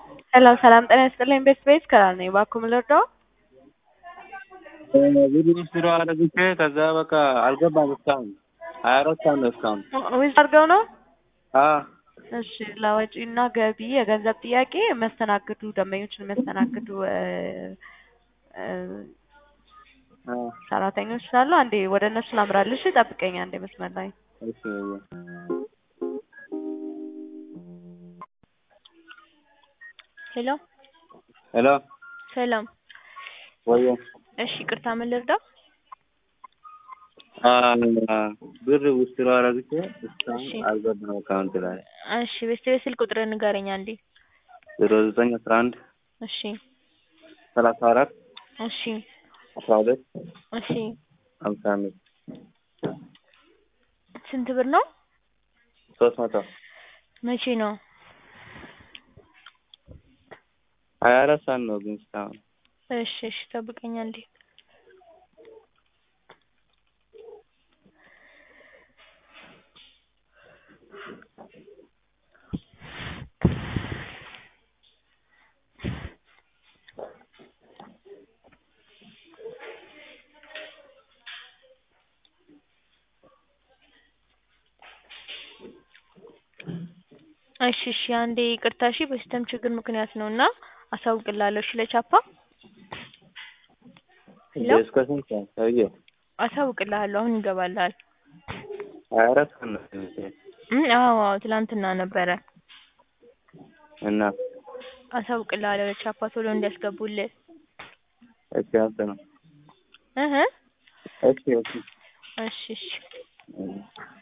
ሰላም ሰላም ጤና ይስጥልኝ ቤት ቤት ከራር ነኝ እባክዎ ምን ልርዳዎ? ቪዲዮ ስራ አረግቼ ከዛ በቃ አልገባም እስካሁን ሀያ አራት ሰዓት ነው እስካሁን ዊዝ አድርገው ነው? አዎ እሺ ለወጪና ገቢ የገንዘብ ጥያቄ የሚያስተናግዱ ደንበኞችን የሚያስተናግዱ እ እ አዎ ሰራተኞች ስላሉ አንዴ ወደ እነሱ ላምራልሽ ጠብቀኝ አንዴ መስመር ላይ እሺ ሄሎ ሄሎ ሰላም። ወየ እሺ ቅርታ ምን ልርዳው? አ ብር ውስጥ አረግቼ እስካሁን እሺ። አልገባም አካውንት ላይ እሺ ቤተሰብ ስልክ ቁጥር ንገረኝ አንዴ። ዜሮ ዘጠኝ አስራ አንድ እሺ ሰላሳ አራት እሺ አስራ ሁለት እሺ ሀምሳ አምስት ስንት ብር ነው? ሶስት መቶ መቼ ነው? ሀያ አራት ሰዓት ነው ግን እስካሁን እሺ እሺ ጠብቀኝ አንዴ። እሺ እሺ አንዴ ይቅርታ እሺ በሲስተም ችግር ምክንያት ነው እና አሳውቅልሃለሁ እሺ ለቻፓ ሄሎ እስከ ስንት ሰዓት ሰውዬ አሳውቅልሃለሁ አሁን ይገባልሃል። ሀያ አራት ሰዓት ነው ትምህርቴ እም አዎ አዎ ትላንትና ነበረ እና አሳውቅልሃለሁ ለቻፓ ቶሎ እንዲያስገቡልህ እሺ አንተ ነው እህ እሺ እሺ እሺ እሺ እሺ